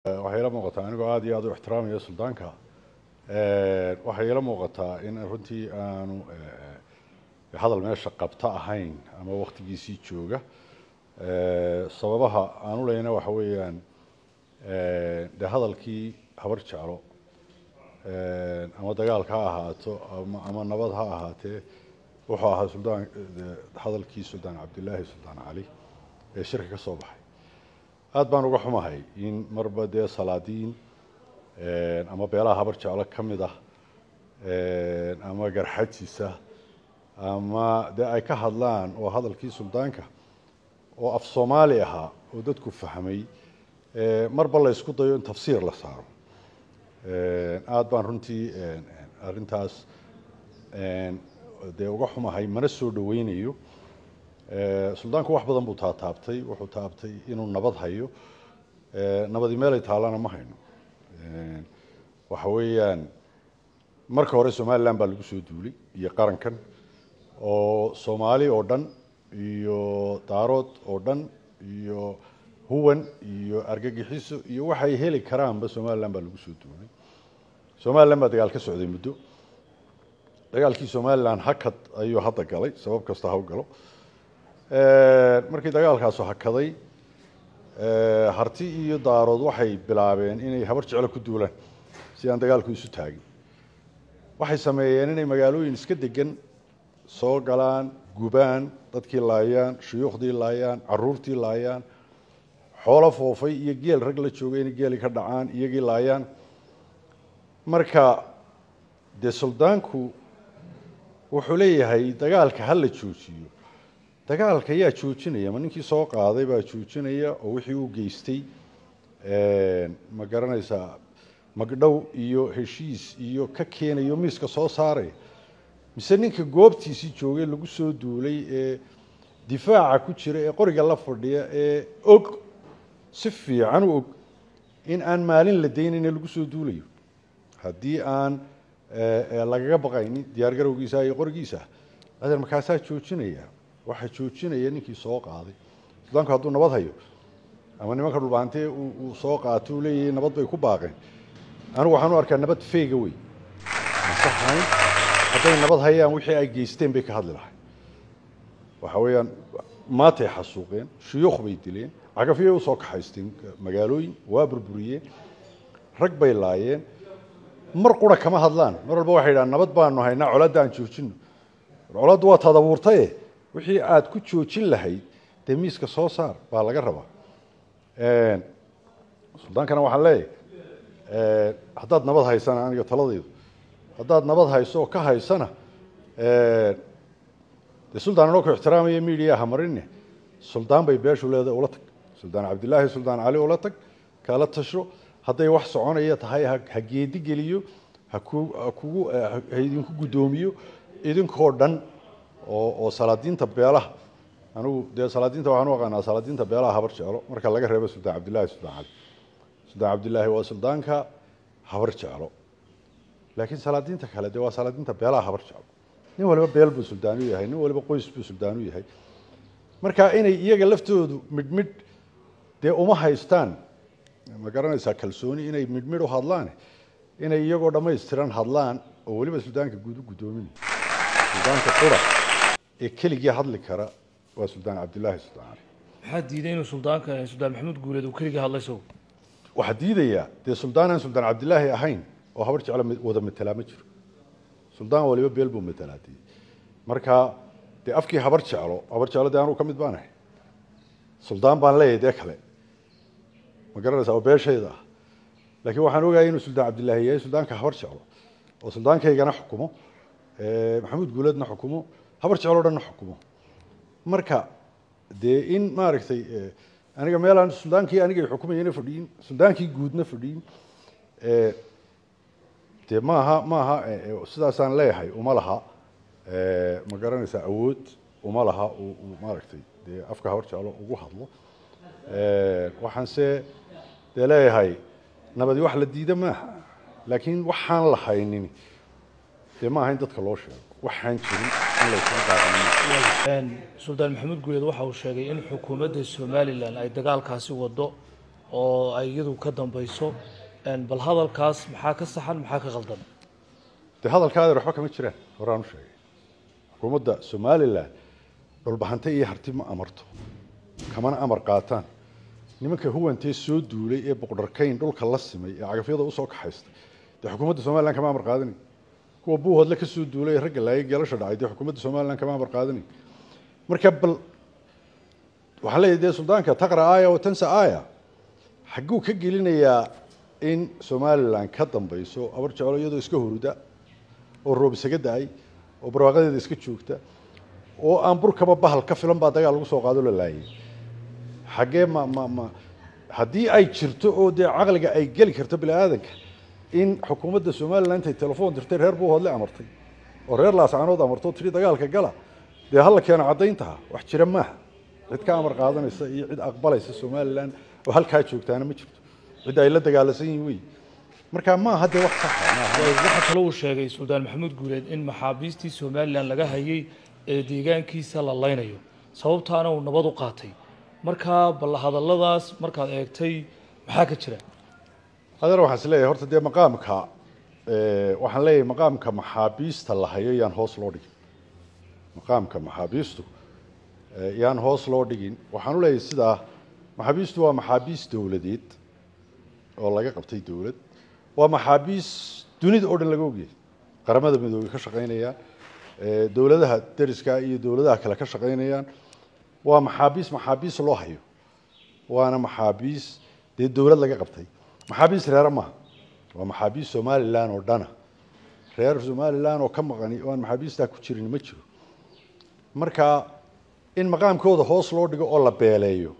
waxay ila muuqataa anigoo aada iyo aada u ixtiraamaya suldaanka waxay ila muuqataa in runtii aanu hadal meesha qabta ahayn ama waktigiisii jooga sababaha aanu leyna waxa weeyaan dee hadalkii habar jeclo ama dagaalka ha ahaato ama nabad ha ahaatee wuxuu ahaa suldaan hadalkii suldaan cabdilaahi suldaan cali ee shirka ka soo baxay aada baan uga xumahay in marba dee salaadiin ama beelaha habar jeclo ka mid ah ama garxajisa ama dee ay ka hadlaan oo hadalkii suldaanka oo af soomaali ahaa oo dadku fahmay marba la ysku dayo in tafsiir la saaro aada baan runtii arrintaas dee uga xumahay mana soo dhaweynayo suldaanku wax badan buu taataabtay wuxuu taabtay inuu nabad hayo nabadi meelay taallana ma hayno waxa weeyaan marka hore somalilan baa lagu soo duulay iyo qarankan oo soomaali oo dhan iyo daarood oo dhan iyo huwan iyo argagixiso iyo waxay heli karaanba somalilan baa lagu soo duulay somalilan baa dagaal ka socday muddo dagaalkii somalilan hakad ayuu hadda galay sabab kasta ha u galo markii dagaalkaasu hakaday harti iyo daarood waxay bilaabeen inay habar jeclo ku duulaan si aan dagaalku isu taagin waxay sameeyeen inay magaalooyin iska degan soo galaan gubaan dadkii laayaan shuyuukhdii laayaan caruurtii laayaan xoolo foofay iyo geel rag la joogay inay geeli ka dhacaan iyagii laayaan marka dee suldaanku wuxuu leeyahay dagaalka ha la joojiyo dagaalka yaa joojinaya ma ninkii soo qaaday baa joojinaya oo wixii uu geystay ma garanaysaa magdhow iyo heshiis iyo ka keenayo miiska soo saaraya mise ninka goobtiisii joogay lagu soo duulay ee difaaca ku jira ee qoriga la fadhiya ee og si fiican u og in aan maalin la daynayna lagu soo duulayo haddii aan lagaga baqaynin diyaar garowgiisa iyo qorigiisa adeer markaasaa joojinaya waxaa joojinaya ninkii soo qaaday suldaanku hadduu nabad hayo ama nimanka dhulbaantee uu soo qaato uu leeyahay nabad bay ku baaqeen anigu waxaan u arkaa nabad feega wey masaxayn hadday nabad hayaan wixii ay geysteen bay ka hadli lahay waxa weeyaan maatay xasuuqeen shuyuukh bay dileen cagafyay usoo kaxaysteen magaalooyin waa burburiyeen rag bay laayeen mar qura kama hadlaan mar walba waxay yidhahaan nabad baanu haynaa coladda aan joojino coladdu waa taad abuurtaye wixii aada ku joojin lahayd dee miiska soo saar baa laga rabaa suldaankana waxaan leeyahay haddaad nabad haysana aniga taladaydu haddaad nabad hayso oo ka haysana dee suldaan anoo ku ixtiraamaya media ha marine suldaan bay beeshu leedahay ula tag suldaan cabdilaahi suldaan cali ula tag kala tasho hadday wax soconaya tahay ha geedi geliyo haku hakugu ha idinku guddoomiyo idinkoo dhan oo oo salaadiinta beelaha anigu dee salaadiinta waxaan u aqaanaa salaadiinta beelaha habar jeclo marka laga reebo suldaan cabdillaahi suldaan cali suldaan cabdillaahi waa suldaanka habar jeclo laakiin salaadiinta kale dee waa salaadiinta beelaha habar jeclo nin waliba beel buu suldaan u yahay nin waliba qoys buu suldaan u yahay marka inay iyaga laftoodu midhmidh dee uma haystaan ma garanaysaa kalsooni inay midhmidh u hadlaan inay iyagoo dhammaystiran hadlaan oo weliba suldaanka guud u guddoominaya suldaanka qura ee keligii hadli kara waa suldaan cabdillaahi suldaan cali maxaa diiday inuu suldaanka suldaan maxamuud guuleed uu keligii hadlay isagu waxaa diidayaa dee suldaan aan suldaan cabdillaahi ahayn oo habar jeclo wada matelaa ma jiro suldaan waliba beel buu matelaa dee marka dee afkii habar jeclo habar jeclo dee anuu ka mid baanahay suldaan baan leeyahay dee kale ma garanaysaa oo beeshayda ah laakiin waxaan ogahay inuu suldaan cabdillaahi yahay suldaanka habar jeclo oo suldaankaygana xukumo maxamuud guuleedna xukumo habar jeclo dhanna xukumo marka dee in maaragtay aniga meelaan suldaankii anigay xukumayana fadhiyin suldaankii guudna fadhiyin dee maaha maaha sidaasaan leeyahay uma laha ma garanaysaa awood uma laha uu maaragtay dee afka habar jeclo ugu hadlo waxaanse dee leeyahay nabadi wax la diida maaha laakiin waxaan la haynin dee maaha in dadka loo sheego waxaan jirin in laysugu daaqanin suldaan maxamuud guuleed waxa uu sheegay in xukuumadda somalilan ay dagaalkaasi wado oo ay iyadu ka dambayso een, bal hadalkaas maxaa ka saxan maxaa ka qaldan dee hadalkaadeer waxba kama jiraan horaan u sheegay xukuumadda somalilan dhulbahante iyo harti ma amarto kamana amar qaataan nimanka huwantee soo duulay ee boqdharkayn dhulka la simay ee cagafyada usoo kaxaystay dee xukuumadda somalilan kama amar qaadanayo kuwa buuhoodle ka soo duulay ee ragga laayay geelasha dhacay dee xukuumadda somalilan kama amar qaadanayo marka bal waxaan leeyahay dee suldaanka taqra aaya wa tansa aaya xagguu ka gelinayaa in somalilan ka dambayso abar jeclo iyadoo iska huruda oo roob isaga da-ay oo barwaaqadeeda iska joogta oo aan burkaba bahal ka filan baa dagaal lagu soo qaado la laayay xaggee ma ma ma haddii ay jirto oo dee caqliga ay geli karto bini aadanka in xukuumadda somalilan intay telefoon dirtay reer buuhoodle amartay oo reer laascaanood amarto tiri dagaalka gala dee hala keeno caddayntaha wax jira maaha cid ka amar qaadanaysa iyo cid aqbalaysa somalilan oo halkaa joogtaana ma jirto cid ay la dagaalasan yihin wey marka maaha dee wax saxa maaha waxaa kale uu sheegay suldaan maxamuud guuleed in maxaabiistii somalilan laga hayay ee deegaankiisa la laynayo sababtaana uu nabad u qaatay markaa bal hadalladaas markaad eegtay maxaa ka jira adeer waxaan is leeyahay horta dee maqaamka eh, waxaan leeyahay maqaamka maxaabiista la hayo yaan hoos loo dhigin maqaamka maxaabiistu eh, yaan hoos loo dhigin waxaan u leeyahay sidaa maxaabiistu waa maxaabiis dowladeed oo laga qabtay dowlad waa maxaabiis dunida oo dhan laga ogyahay qaramada midoobey ka shaqaynayaan eh, dowladaha deriska iyo dowladaha kale ka shaqaynayaan waa maxaabiis maxaabiis loo hayo waana maxaabiis dee dowlad laga qabtay maxaabiis reere maaha waa maxaabiis somalilan oo dhana reer somalilan oo ka maqani oo aan maxaabiistaa ku jirin ma jiro marka in maqaamkooda hoos loo dhigo oo la beeleeyo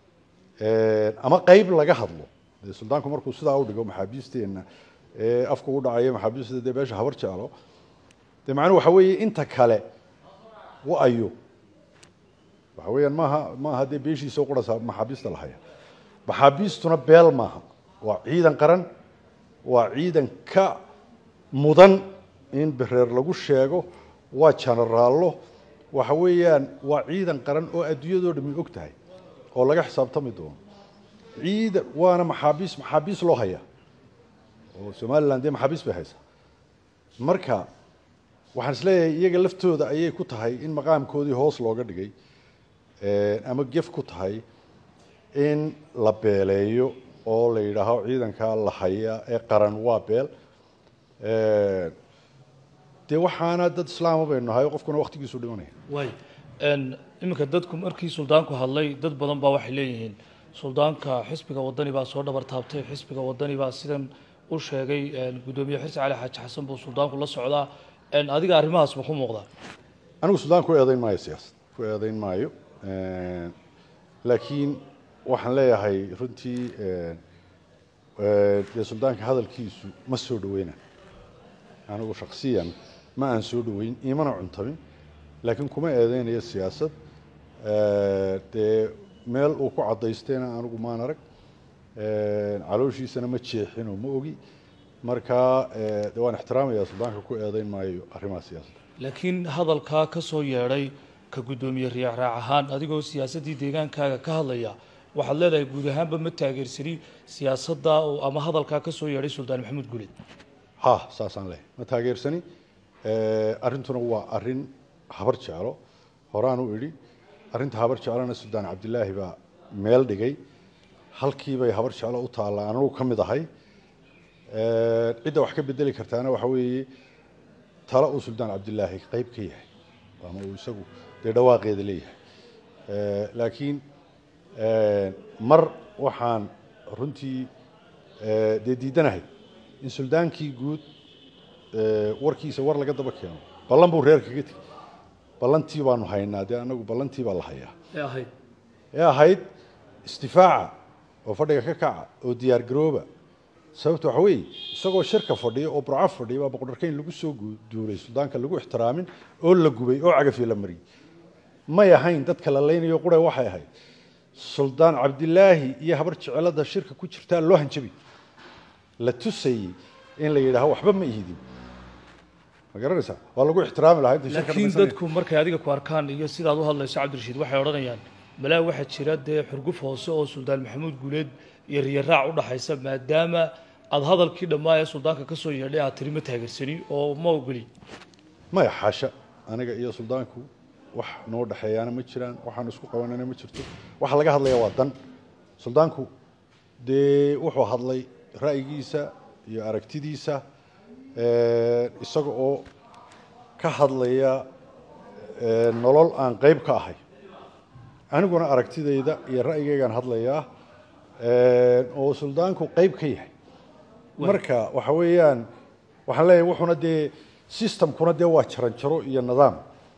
eh, ama qeyb laga hadlo dee suldaanku markuu sidaa u dhigo maxaabiisteenna ee afku u dhacayo maxaabiista dee beesha habar jeclo dee macnuhu waxa weeye inta kale wa-ayo waxa weeyaan maaha maaha dee beeshiisa qurasa maxaabiista la haya maxaabiistuna beel maaha waa ciidan qaran waa ciidan ka mudan in bereer lagu sheego waa janaraallo waxa weeyaan waa ciidan qaran oo adduunyadoo dhami og tahay oo laga xisaabtami doono ciidan waana maxaabiis maxaabiis loo haya oo somalilan dee maxaabiis bay haysaa marka waxaan isleeyahay iyaga laftooda ayay ku tahay in maqaamkoodii hoos looga dhigay eh, ama gef ku tahay in la beeleeyo oo la yidhaaho ciidanka la haya ee qaran waa beel Eh, dee waxaana dad islaama baynu nahay oo qofkuna waktigiisu dhimanaya waay n iminka dadku markii suldaanku hadlay dad badan baa waxay leeyihiin suldaanka xisbiga wadani baa soo dhabar taabtay xisbiga wadani baa sidan u sheegay gudoomiye xirsi cali xaaji xasan buu suldaanku la socdaa n adiga arrimahaas ma ku muuqdaa anigu suldaan ku eedayn maayo siyaasad ku eedayn maayo laakiin waxaan leeyahay runtii dee suldaanka hadalkiisu ma soo dhaweyna anigu shaksiyan ma aan soo dhaweyn imana cuntamin laakiin kuma eedeynayo siyaasad dee meel uu ku caddaystayna anigu maan arag calooshiisana ma jeexinoo ma ogi marka de waan ixtiraamaya suldaanka ku eedeyn maayo arrimaha siyaasadda laakiin hadalkaa ka soo yeedhay ka guddoomiye riyaacraac ahaan adigoo siyaasaddii deegaankaaga ka hadlaya waxaad leedahay guud ahaanba ma taageersani siyaasadda oo ama hadalkaa ka soo yeedhay suldaan maxamuud guleed ha saasaan leehay ma taageersani arrintuna waa arrin habar jeclo horaan u idhi arrinta habar jeclona suldaan cabdilaahi baa meel dhigay halkiibay habar jeclo u taallaa anigu ka mid ahay cidda wax ka bedeli kartaana waxa weeye talo uu suldaan cabdilaahi qeyb ka yahay ama uu isagu dee dhawaaqeeda leeyahay laakiin mar waxaan runtii dee diidanahay in suldaankii guud warkiisa war laga daba keeno ballan buu reer kaga tegey ballantii baanu haynaa dee anagu ballantii baa la hayaa ee ahayd ee ahayd istifaaca oo fadhiga ka kaca oo diyaar garooba sababta waxa weeye isagoo shirka fadhiya oo burco fadhiya baa boqorkeyn lagu soo duulay suldaanka lagu ixtiraamin oo la gubay oo cagafi la mariyey may ahayn dadka la leynayo qure waxay ahayd suldaan cabdilaahi iyo habar jecelada shirka ku jirtaa loo hanjabi la tusayey in la yidhaaho waxba ma ihidin ma garanaysaa waa lagu ixtiraami lahaa inta shirka laakiin dhamaysanaya. dadku markay adiga ku arkaan iyo sidaad u hadlayso cabdirashiid waxay odhanayaan malaa waxaa jira dee xurguf hoose oo suldaan maxamuud guuleed iyo riyaraac u dhaxaysa maadaama aada hadalkii dhammaa ee suldaanka ka soo yeedhay aad tiri ma taageersani oo ma ogoli maya xaasha aniga iyo suldaanku wax noo dhexeeyaana ma jiraan waxaan isku qabanana ma jirto waxa laga hadlaya waa dan suldaanku dee wuxuu hadlay ra'yigiisa iyo aragtidiisa isaga oo ka hadlaya nolol aan qayb ka ahay aniguna aragtidayda iyo ra'yigaygaan hadlayaa oo suldaanku qayb ka yahay marka waxa weeyaan waxaan leeyahay wuxuuna dee systemkuna dee waa jaranjaro iyo nidaam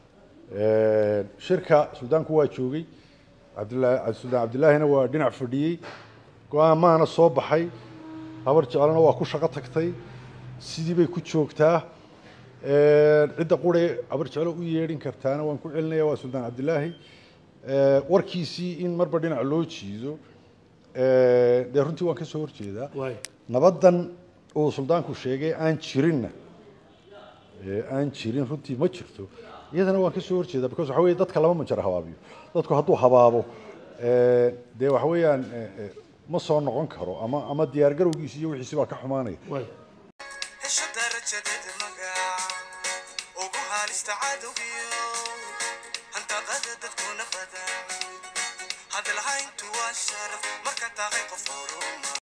shirka suldaanku waa joogay cabdilaahi suldaan cabdillaahina waa dhinac fadhiyey go-aamaana soo baxay habar jeclana waa ku shaqo tagtay sidii bay ku joogtaa cidda qure habar jeclo u yeedhin kartaana waan ku celinaya waa suldaan cabdilaahi warkiisii in marba dhinac loo jiido dee runtii waan ka soo horjeedaa waay nabaddan uu suldaanku sheegay aan jirinna ee aan jirin runtii ma jirto iyadana waan ka soo horjeedaa because waxa weeye dadka lama manjaro habaabiyo dadku hadduu habaabo dee waxa weeyaan ma soo noqon karo ama ama diyaar garowgiisi iyo wixiisi baa ka xumaanaya waay hesho darajadeed magac ugu haalista cadowgiyo hantaqada dadkuna badan hadalhayntu waa sharaf marka tahay qof horuma